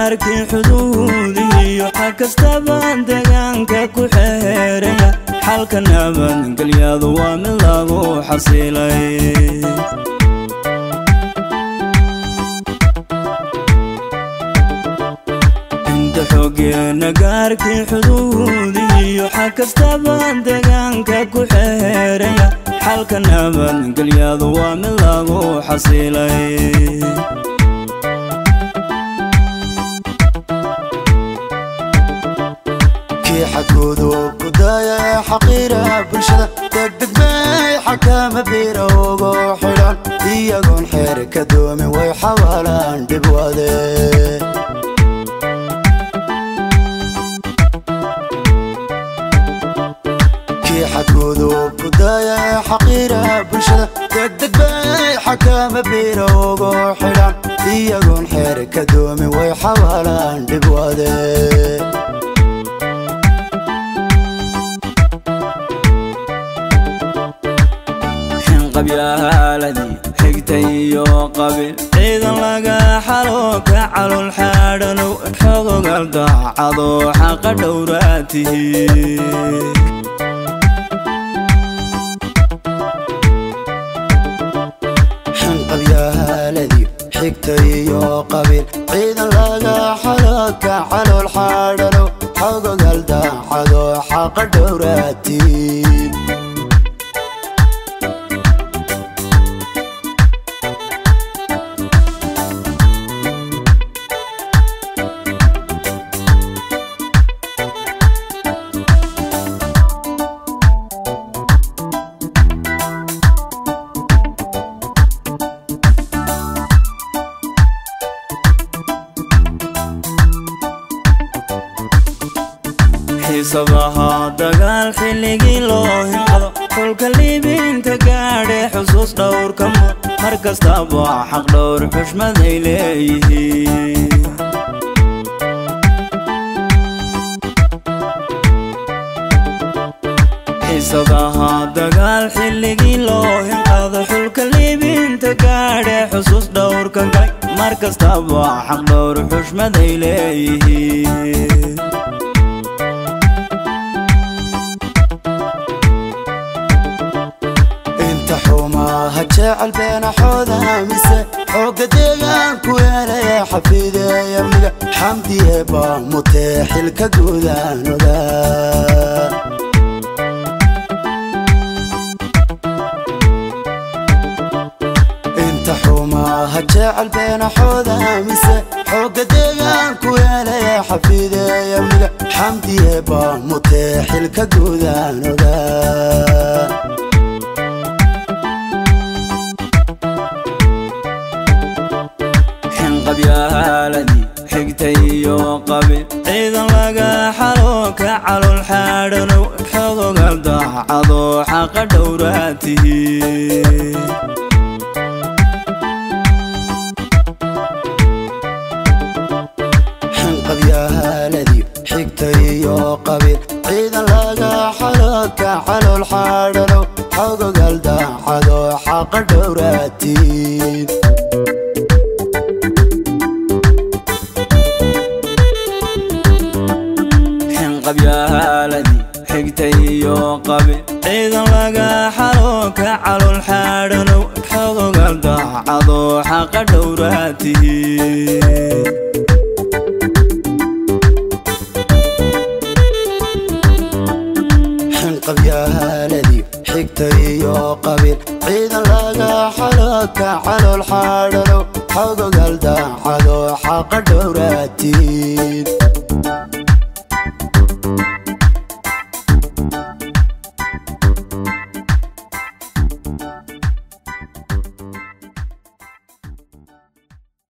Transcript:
nagaarkii xuduudiyo xag kastabaan deegaanka ku xeeraya xalka nabadgelyadu waa mid lagu xasilay inta xoogeena gaarkii xuduudiyo xag kastabaan deegaanka ku xeeraya xalka nabadgelyadu waa mid lagu xasilay kii xadgoodu ku daaya ee xaqiira bulshada degdeg bay xakama bira ugu xidhan iyagoon xeer ka doomin way xawaalaan dhib wade kii xadgoodu ku daaya ee xaqiira bulshada degdeg bay xakama bira ugu xidhan iyagoon xeer ka doomin way xawaalaan dhib wade qabyaaladii xigta iyo qabiil ciidan laga xalo ka calol xaadhanow xogogal daacado xaqa dhowraatihi qabyaaladii xigta iyo qabiil ciidan laga xalo ka calool xaadhanow xogogal daacado xaqa dhowraati xiisadaha dagaal xilligii loo hinqado kolka liibinta gaadhe xusuus dhowrka mar kastaba xaq dhowr xushmaday leeyihiin xiisadaha dagaal xilligii loo hinqado xulka liibinta gaadhe xusuus dhowrka galay mar kastaba xaq dhowr xushmaday leeyihiin inta xumaha jecel beenaxooda mise xooga deegaanku weelaya xafiideeya miga xamdiye baa mutee xilka gudaanoda inta xumaha jecel beenaxooda mise xooga deegaanku weelaya xafiideeya miga xamdiye baa mutee xilka gudaanoda qabyaaladii xigta iyo qabiil ciidan laga xalo ka calol xaadhanow xogogal daacado xaqa dhowraatihi qabyaaladii xigta iyo qabiil ciidan laga xalo ka calool xaadhanow xogogal daacado xaqa dhowraatiin qabyaaladii xigta iyo qabiil ciidan laga xalo ka calol xaadhanow xogogal daacado xaqa dhowraatihi qabyaaladii xigta iyo qabiil ciidan laga xalo ka calool xaadhanow xogogal daacado xaqa dhowra